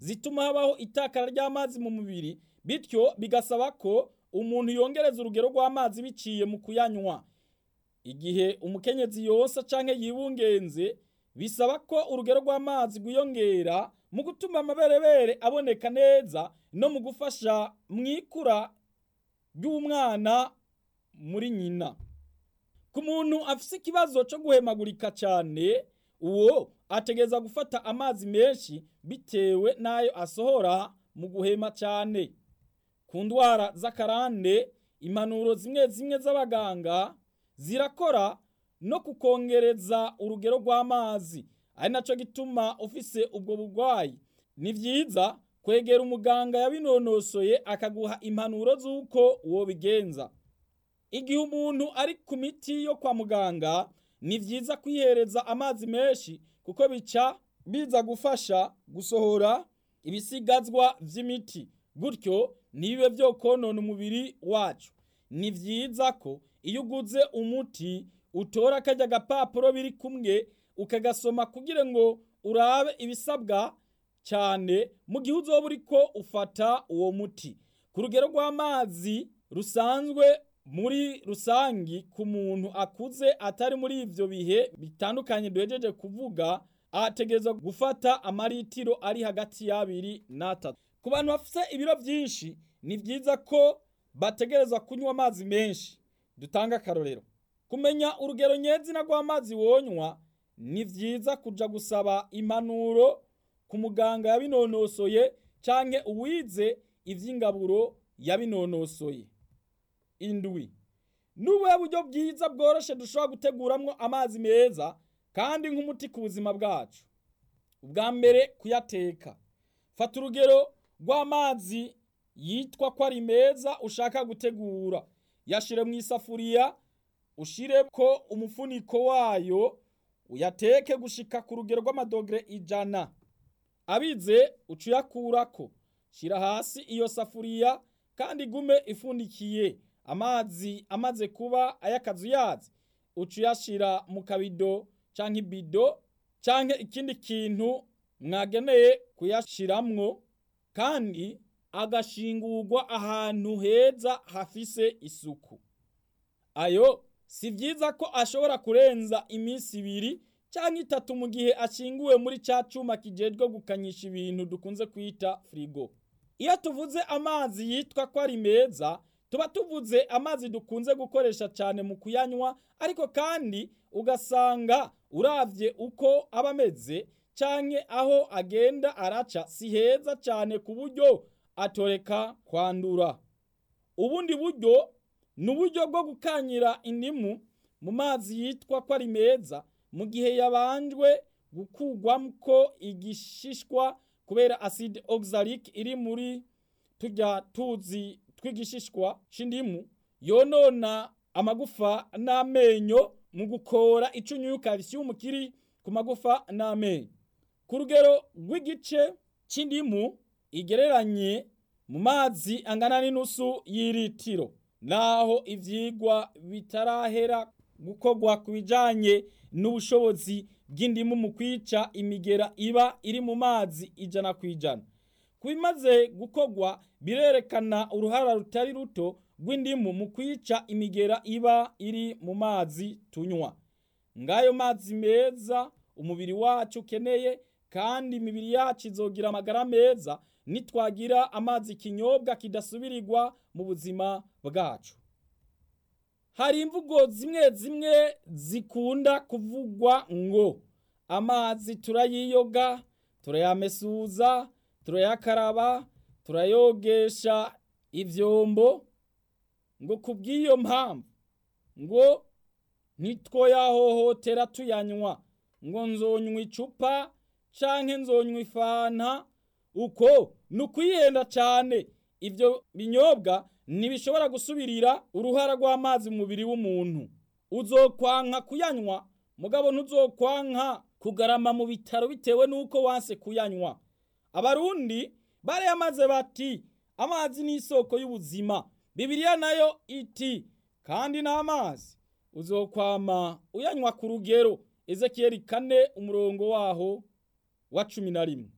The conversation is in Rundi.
zituma habaho itakara ry'amazi mu mubiri bityo bigasaba ko umuntu yongereza urugero rw'amazi biciye mu kuyanywa igihe umukenyezi yonsa canke yibungenze bisaba ko urugero rw'amazi rwiyongera mu gutuma amaberebere aboneka neza no mu gufasha mwikura ry'umwana muri nyina ku muntu afise ikibazo cyo guhemagurika cyane uwo ategereza gufata amazi menshi bitewe n'ayo asohora mu guhema cyane ku ndwara z'akarande impanuro zimwe zimwe z'abaganga zirakora no kukongereza urugero rw'amazi ari nacyo gituma ufise ubwo burwayi ni byiza kwegera umuganga yabinonosoye akaguha impanuro z'uko wobigenza igihe umuntu ari ku miti yo kwa muganga ni byiza kwihereza amazi menshi kuko bica biza gufasha gusohora ibisigazwa vy'imiti gutyo ntibibe vyo konona umubiri wacu ni vyiza ko iyo uguze umuti utora karya gapapuro biri kumwe ukagasoma kugira ngo urabe ibisabwa cyane mu gihe uzoba uriko ufata uwo muti ku rugero rw'amazi rusanzwe muri rusangi ku muntu akuze atari muri ivyo bihe bitandukanye duhejeje kuvuga ategerezwa gufata amaritiro ari hagati y'abiri n'atatu ku bantu bafite ibiro byinshi ni byiza ko bategerezwa kunywa amazi menshi dutanga akarorero kumenya urugero nyezina rw'amazi wonywa ni byiza kuja gusaba impanuro ku muganga yabinonosoye canke uwize ivy'ingaburo yabinonosoye indwi n'ubuhe buryo bwiza bworoshe dushobora guteguramwo amazi meza kandi nk'umuti ku buzima bwacu ubwa mbere kuyateka fata urugero rw'amazi yitwa ko ari meza ushaka gutegura yashire mu isafuriya ushire ko umufuniko wayo uyateke gushika ku rugero rw'amadogere ijana abize uca uyakurako shira hasi iyo safuriya kandi igume ifundikiye amazi amaze kuba ayakazuyazi uca uyashira mu kabido canke ibido canke ikindi kintu mwageneye kuyashiramwo kandi agashingurwa ahantu heza hafise isuku ayo si vyiza ko ashobora kurenza iminsi ibiri canke itatu mu gihe ashinguwe muri ca cuma kijejwe gukanyisha ibintu dukunze kwita frigo iyo tuvuze amazi yitwa ko ari meza tuba tuvuze amazi dukunze gukoresha cyane mu kuyanywa ariko kandi ugasanga uravye uko aba ameze canke aho agenda araca si heza cyane ku buryo atoreka kwandura ubundi buryo ni uburyo bwo gukanyira indimu mu mazi yitwa ko ari meza mu gihe yabanjwe gukugwamwo igishishwa kubera acide oxalique iri muri turya tuzi tw'igishishwa c'indimu yonona amagufa n'amenyo mu gukora icunyuyu calcium kiri ku magufa n'amenyo ku rugero rw'igice c'indimu igereranye mu mazi angana n'inusu y'iritiro naho ivyigwa bitarahera gukorwa ku bijanye n'ubushobozi bw'indimu mu kwica imigera iba iri mu mazi ijana ku ijana ku bimaze gukorwa birerekana uruhara rutari ruto rw'indimu mu kwica imigera iba iri mu mazi tunywa ngayo mazi meza umubiri wacu ukeneye kandi imibiri yacu izogira amagara meza nitwagira amazi kinyobwa kidasubirirwa mu buzima bwacu hari imvugo zimwe zimwe zikunda kuvugwa ngo amazi turayiyoga turayamesuza turayakaraba turayogesha ivyombo ngo kubw'iyo mpamvu ngo ntitwoyahohotera tuyanywa ngo nzonywa icupa canke nzonywa ifanta uko ni ukwihenda cane ivyo binyobwa ntibishobora gusubirira uruhara rw'amazi mu mubiri w'umuntu uzokwanka kuyanywa mugabo ntuzokwanka kugarama mu bitaro bitewe n'uko wanse kuyanywa abarundi barayamaze bati amazi ni isoko y'ubuzima bibiliya nayo iti kandi n'amazi uzokwama uyanywa ku rugero ezekiyeli kane umurongo waho wa cumi na rimwe